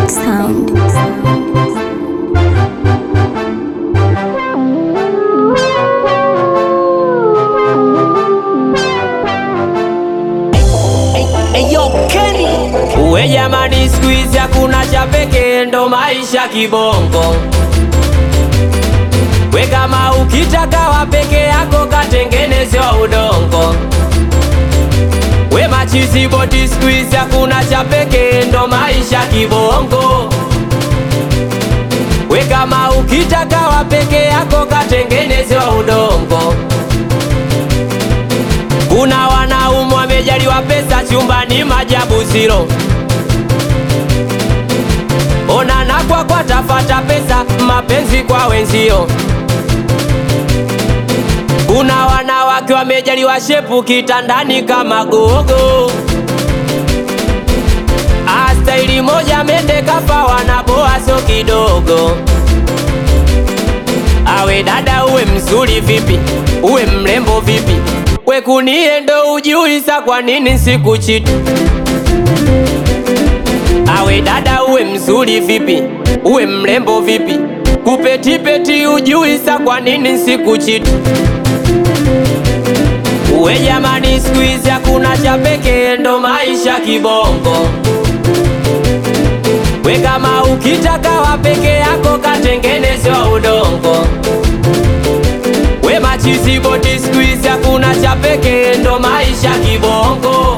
Sound. Uwe jamani, siku hizi hakuna cha pekee, ndo maisha kibongo. We kama ukitaka wa peke yako, katengeneze wa udongo. We machizi boti, siku hizi hakuna cha pekee, ndo maisha kibongo. We kama ukitaka wa peke yako, katengeneze wa udongo. Kuna wanaume wamejaliwa pesa chumbani, majabu zilo onana kwa kwa tafata pesa, mapenzi kwa wenzio. Kuna wanawake wamejaliwa shepu kitandani kama gogo, astaili moja mende kafa, wanaboa so kidogo. Awe dada, uwe mzuri vipi, uwe mrembo vipi, we kunie ndo ujiuliza kwa nini sikuchiti. Awe dada, uwe mzuri vipi, uwe mrembo vipi, kupetipeti ujiuliza kwa nini sikuchiti. Uwe jamani, siku hizi hakuna cha pekee, ndo maisha kibongo. We kama ukitaka wa peke yako, katengeneze wa udongo. We machizi boti, siku hizi hakuna cha pekee, ndo maisha kibongo.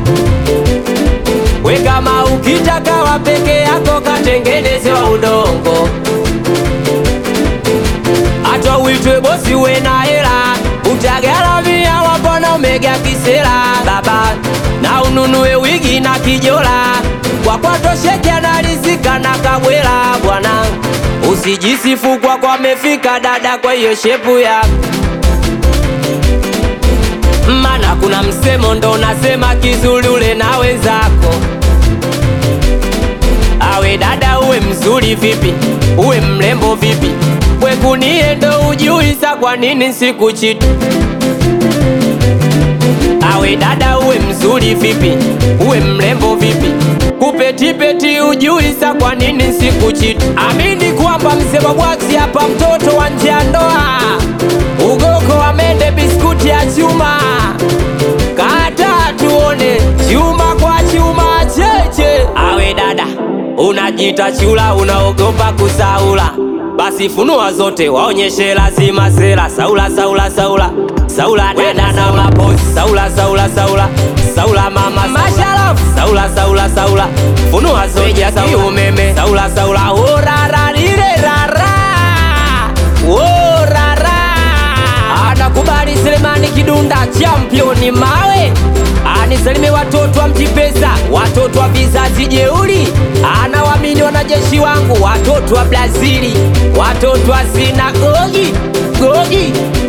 We kama ukitaka wa peke yako, katengeneze wa udongo. Hata uitwe bosi, we na hela, utagaramia wapona umega kisera baba, na ununue wigi na kijola, kwa kwatosheke analizika na kabwela bwana. Usijisifu kwa kwa mefika dada, kwa hiyo shepu yako mana kuna msemo ndo nasema kizuri ule na wenzako. Awe dada, uwe mzuri vipi, uwe mrembo vipi, we kunie ndo ujiuliza kwa nini sikuchiti. Awe dada, uwe mzuri vipi, uwe mrembo vipi, kupetipeti ujiuliza kwa nini sikuchiti. Amini kwamba msema bwaksi hapa, mtoto wa nje ya ndoa, ugoko wa mende, biskuti ya chuma, kata tuone chuma kwa chuma cheche. Awe dada, unajiita chula, unaogopa kusaula, basi funua zote, waonyeshe lazima sera. Saula, saula, saula, saula dada na mapozi, saula, saula, saula, saula mama, masharafu, saula, saula, saula, funua zote, saula umeme, saula, saula, orara lile rara, orara anakubali Selemani Kidunda championi mawe anisalime watoto wa mjipesa watoto wa vizazi jeuri anawamini wanajeshi wangu watoto wa Brazili watoto wa sinagogi gogi